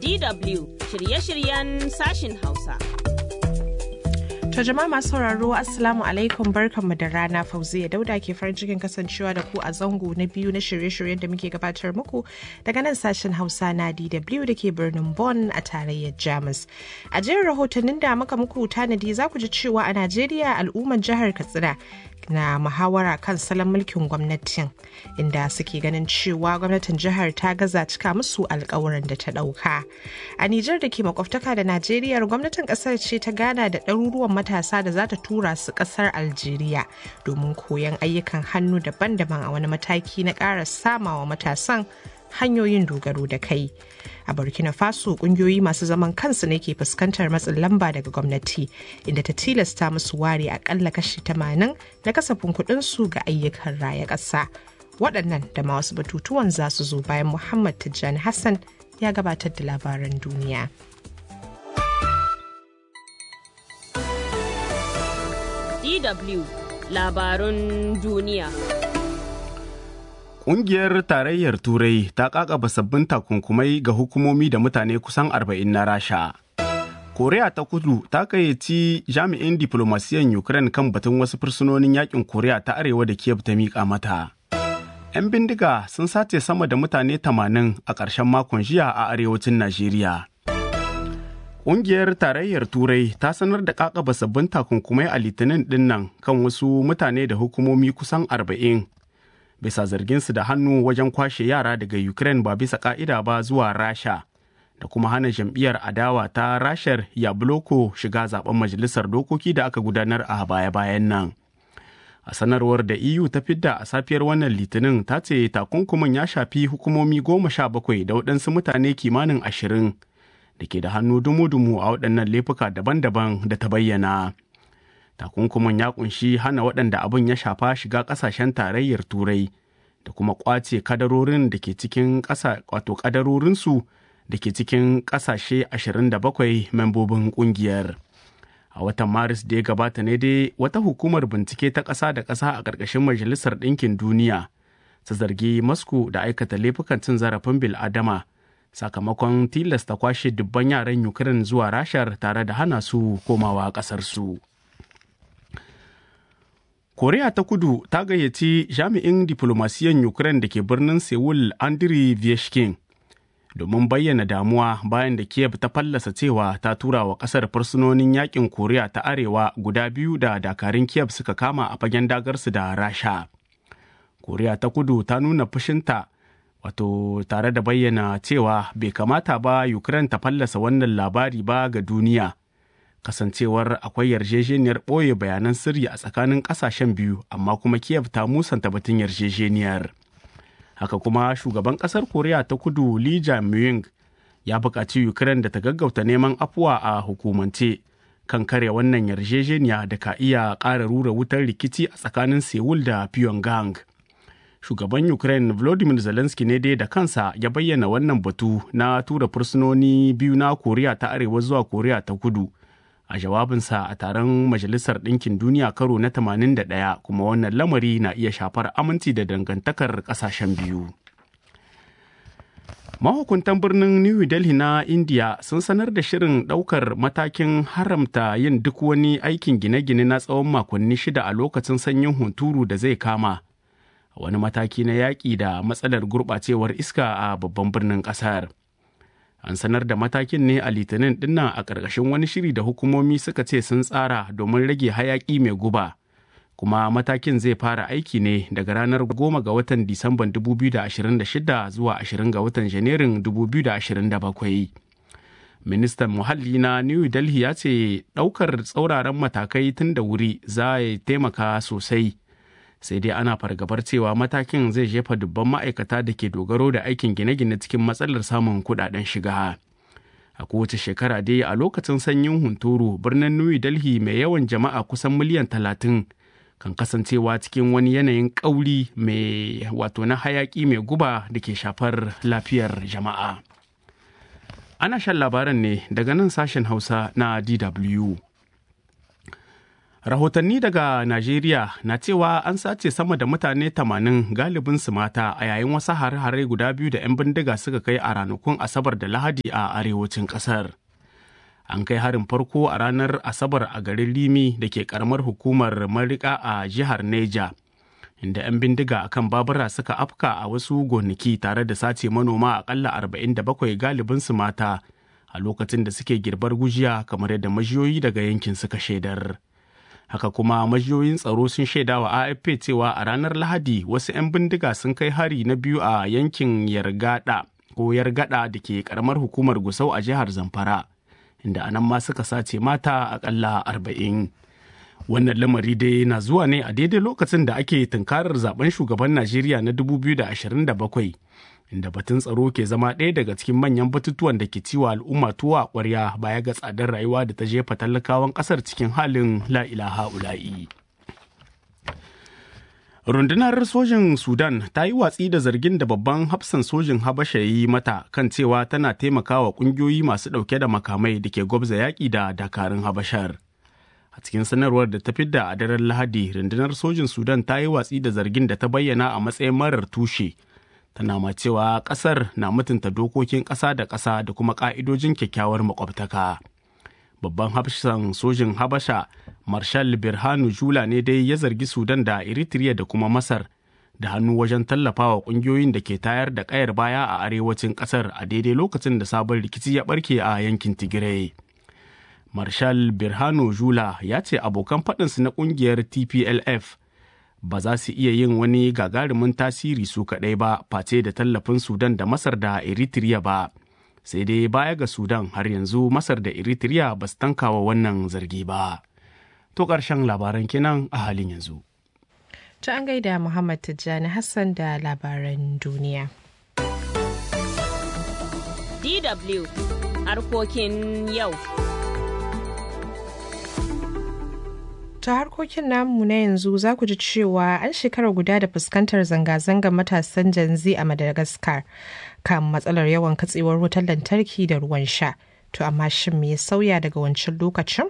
DW shirye-shiryen sashin Hausa. To jama'a masu sauraro Assalamu alaikum barkanmu da rana Fauziya Dauda ke farin cikin kasancewa da ku a zango na biyu na shirye-shiryen da muke gabatar muku daga nan sashen Hausa na DW da ke birnin Bonn a tarayyar Jamus. A jerin rahotannin da muka muku tanadi za ku ji cewa a Najeriya al'ummar jihar Katsina na muhawara kan salon mulkin gwamnatin inda suke ganin cewa gwamnatin jihar ta gaza cika musu alkawuran da ta dauka a nijar da ke makwabtaka da najeriya gwamnatin kasar ce ta gana da ɗaruruwan matasa da za ta tura su kasar algeria domin koyon ayyukan hannu daban-daban a wani mataki na ƙara samawa matasan hanyoyin dogaro da kai a burkina faso kungiyoyi masu zaman kansu ne ke fuskantar matsin lamba daga gwamnati inda ta tilasta musu ware akalla kashi 80 na kasafin su ga ayyukan raya ƙasa waɗannan da ma wasu batutuwan za su zo bayan muhammad tijjani hassan ya gabatar da labaran duniya DW labarun duniya. Ƙungiyar Tarayyar Turai ta ƙaƙaba sabbin takunkumai ga hukumomi da mutane kusan arba'in na Rasha. Koriya ta kudu ta gayyaci jami'in diflomasiyan Ukraine kan batun wasu fursunonin yakin Koriya ta Arewa da Kiev ta miƙa mata. 'Yan bindiga sun sace sama da mutane tamanin a ƙarshen makon jiya a arewacin Najeriya. Ƙungiyar Tarayyar Turai ta sanar da ƙaƙaba sabbin takunkumai a Litinin ɗinnan kan wasu mutane da hukumomi kusan arba'in bisa zarginsu da hannu wajen kwashe yara daga Ukraine ba bisa ka'ida ba zuwa Rasha da kuma hana jam'iyyar adawa ta Rashar Yabloko shiga zaben majalisar dokoki da aka gudanar a baya-bayan nan. A sanarwar da EU ta fidda a safiyar wannan litinin ta ce takunkumin ya shafi hukumomi goma sha bakwai da waɗansu mutane kimanin ashirin da ke da hannu dumu-dumu a waɗannan laifuka daban-daban da ta bayyana. takunkumin ya kunshi hana waɗanda abin ya shafa shiga ƙasashen tarayyar turai da kuma ƙwace kadarorin da ke cikin ƙasa wato kadarorinsu da ke cikin ƙasashe 27 membobin ƙungiyar a watan maris da ya gabata ne dai wata hukumar bincike ta ƙasa da ƙasa a ƙarƙashin majalisar ɗinkin duniya ta zargi moscow da aikata laifukan cin zarafin bil'adama sakamakon tilasta kwashe dubban yaran ukraine zuwa rashar tare da hana su komawa ƙasarsu. Koriya ta kudu ta gayyaci jami'in diflomasiyan Ukraine da ke birnin Seoul Andriy Vyashkin domin bayyana damuwa bayan da Kiev ta fallasa cewa ta tura wa kasar fursunonin yakin Koriya ta Arewa guda biyu da dakarun Kiev suka kama a fagen dagarsu da Rasha. Koriya ta kudu ta nuna fushinta wato tare da bayyana cewa bai kamata ba Ukraine ta fallasa wannan labari ba ga duniya. kasancewar akwai yarjejeniyar ɓoye bayanan sirri a tsakanin ƙasashen biyu amma kuma kiev ta musanta batun yarjejeniyar haka kuma shugaban ƙasar koriya ta kudu lee jae ya buƙaci ukraine da ta gaggauta neman afuwa a hukumance kan kare wannan yarjejeniya da ka iya ƙara rura wutar rikici a tsakanin seoul da pyongyang shugaban ukraine volodymyr zelensky ne dai da kansa ya bayyana wannan batu na tura fursunoni biyu na koriya ta arewa zuwa koriya ta kudu a jawabinsa a taron majalisar ɗinkin duniya karo na 81 kuma wannan lamari na iya shafar aminci da dangantakar ƙasashen biyu mahukuntan birnin new delhi na india sun sanar da shirin ɗaukar matakin haramta yin duk wani aikin gine-gine na tsawon makonni shida a lokacin sanyin hunturu da zai kama wani mataki na yaƙi da matsalar gurɓacewar iska a babban birnin ƙasar. an sanar da matakin ne a litinin dinnan a ƙarƙashin wani shiri da hukumomi suka ce sun tsara domin rage hayaƙi mai guba kuma matakin zai fara aiki ne daga ranar goma ga watan disamban 2026 zuwa 20 ga watan janairun 2027 ministan muhalli na new delhi ya ce ɗaukar tsauraran matakai tun da wuri za ya taimaka sosai sai dai ana fargabar cewa matakin zai jefa dubban ma'aikata da ke dogaro da aikin gine-gine cikin matsalar samun kudaden shiga a kowace shekara dai a lokacin sanyin hunturu birnin new delhi mai yawan jama'a kusan miliyan talatin kan kasancewa cikin wani yanayin ƙauri mai wato na hayaƙi mai guba da ke shafar lafiyar jama'a ana shan labaran ne daga nan sashen hausa na dw Rahotanni daga Najeriya na cewa an sace sama da mutane 80 galibin su mata a yayin wasu hare-hare guda biyu da 'yan bindiga suka kai a ranakun Asabar da Lahadi a arewacin ƙasar. An kai harin farko a ranar Asabar a garin Limi da ke karamar hukumar Marika a jihar Neja, inda 'yan bindiga akan babura suka afka a wasu gonaki tare da sace manoma akalla 47 galibin su mata a lokacin da suke girbar gujiya kamar yadda majiyoyi daga yankin suka shaidar. haka kuma majiyoyin tsaro sun shaida wa afp cewa a ranar lahadi wasu 'yan bindiga sun kai hari na biyu a yankin yargada ko yargada da ke karamar hukumar gusau a jihar zamfara inda anan ma suka sace mata akalla arba'in wannan lamari dai na zuwa ne a daidai lokacin da ake tunkarar zaben shugaban najeriya na 2027 inda batun tsaro ke zama ɗaya daga cikin manyan batutuwan da ke ciwa al'umma tuwa ƙwarya baya ga tsadar rayuwa da ta jefa talakawan ƙasar cikin halin la'ilaha ula'i. rundunar sojin sudan ta yi watsi da zargin da babban hafsan sojin habasha yi mata kan cewa tana taimakawa ƙungiyoyi masu ɗauke da makamai da ke gwabza yaƙi da dakarun habashar a cikin sanarwar da ta fidda a daren lahadi rundunar sojin sudan ta yi watsi da zargin da ta bayyana a matsayin marar tushe tana ma cewa kasar na mutunta dokokin ƙasa da ƙasa da kuma ƙa'idojin kyakkyawar makwabtaka. Babban hafsan sojin Habasha, Marshal Birhanu Jula ne dai ya zargi Sudan da Eritrea da kuma Masar da hannu wajen tallafawa ƙungiyoyin da ke tayar da ƙayar baya a arewacin ƙasar a daidai lokacin da sabon rikici ya ɓarke a yankin Tigray. Marshal Birhanu Jula ya ce abokan faɗinsu na ƙungiyar TPLF ba za su iya yin wani gagarumin tasiri su kaɗai ba face da tallafin sudan da masar da eritrea ba sai dai baya ga sudan har yanzu masar da eritrea ba su tankawa wannan zargi ba to ƙarshen labaran kenan a halin yanzu ta an gaida muhammad tijjani hassan da labaran duniya dw harkokin yau ta harkokin namu na yanzu za ku ji cewa an shekara guda da fuskantar zanga-zangar matasan janzi a madagascar kan matsalar yawan katsewar wutar lantarki da ruwan sha to amma shin me ya sauya daga wancan lokacin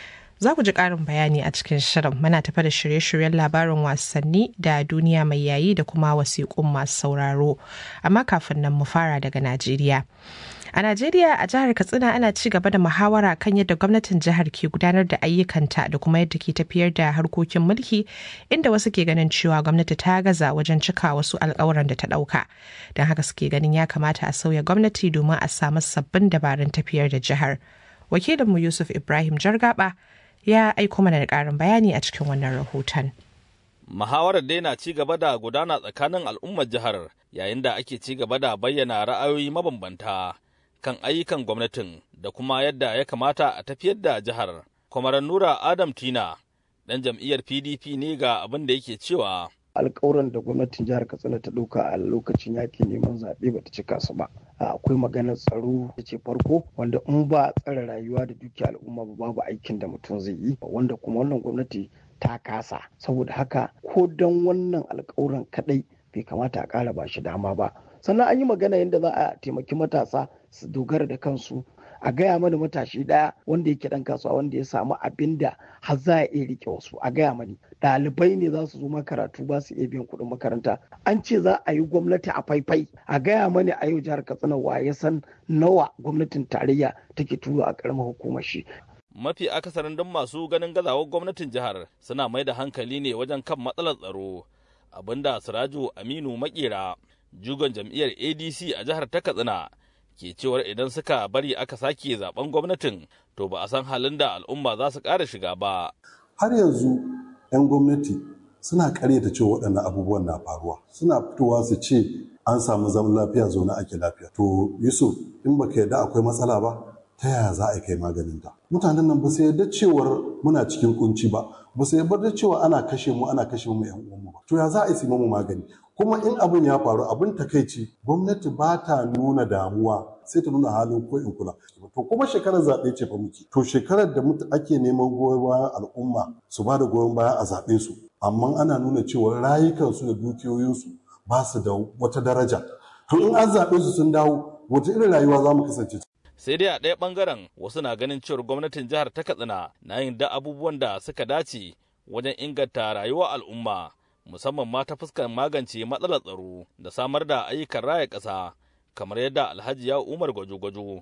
za ku ji ƙarin bayani a cikin shirin muna tafa da shirye-shiryen labarin wasanni da duniya mai yayi da kuma wasiƙun masu sauraro amma kafin nan mu fara daga najeriya A Najeriya a jihar Katsina ana ci gaba da muhawara kan yadda gwamnatin jihar ke gudanar da ayyukanta da kuma yadda ke tafiyar da harkokin mulki inda wasu ke ganin cewa gwamnati ta gaza wajen cika wasu alkawuran da ta ɗauka. Don haka suke ganin ya kamata a sauya gwamnati domin a samu sabbin dabarun tafiyar da jihar. Wakilinmu Yusuf Ibrahim Jargaba ya aiko mana da ƙarin bayani a cikin wannan rahoton. Muhawarar dai na ci gaba da gudana tsakanin al'ummar jihar yayin da ake ci gaba da bayyana ra'ayoyi mabambanta. kan ayyukan gwamnatin da kuma yadda ya kamata a tafiyar da jihar. Kwamaran Nura Adam Tina, ɗan jam'iyyar PDP ne ga abin da yake cewa. alkawuran da gwamnatin jihar katsina ta ɗauka a lokacin yakin neman zaɓe ba ta cika su ba akwai maganar tsaro da ce farko wanda in ba tsare rayuwa da dukiya al'umma ba babu aikin da mutum zai yi wanda kuma wannan gwamnati ta kasa saboda haka ko don wannan alkawuran kaɗai bai kamata a ƙara ba shi dama ba sannan an yi magana yadda za a taimaki matasa su dogara da kansu a gaya mana matashi daya wanda yake dan kasuwa wanda ya samu abin da har za a iya rike wasu a gaya mani ɗalibai ne za su zo makaratu ba su iya biyan kuɗin makaranta an ce za a yi gwamnati a faifai a gaya mani a yau jihar katsina wa ya san nawa gwamnatin tarayya take turo a ƙaramar hukumar shi Mafi akasarin don masu ganin gazawar gwamnatin jihar suna mai da hankali ne wajen kan matsalar tsaro abinda Siraju Aminu Makera jugon jam'iyyar ADC a jihar ta Katsina ke cewar idan suka bari aka sake zaben gwamnatin to ba a san halin da al'umma za su ƙara shiga ba. Har yanzu 'yan gwamnati suna karyata cewa waɗannan abubuwan na faruwa suna fitowa su ce an samu zaman lafiya zaune ake lafiya. To Yusuf in baka yarda akwai matsala ba ta yaya za a kai maganin ta. Mutanen nan ba su yarda cewar muna cikin kunci ba ba su yarda cewa ana kashe mu ana kashe mu 'yan uwanmu ba. To ya za a yi mu magani kuma in abin ya faru abin takaici gwamnati ba ta nuna damuwa sai ta nuna halin ko in kula to kuma shekarar zaɓe ce fa muke to shekarar da ake neman goyon bayan al'umma su ba da goyon baya a zaɓe su amma ana nuna cewa rayukansu da dukiyoyinsu ba su da wata daraja to in an zaɓe su sun dawo wata irin rayuwa za mu kasance sai dai a ɗaya ɓangaren wasu na ganin cewar gwamnatin jihar ta katsina na yin da abubuwan da suka dace wajen inganta rayuwar al'umma musamman ma ta fuskar magance matsalar tsaro da samar da ayyukan raya ƙasa kamar yadda alhaji ya umar gwajo-gwajo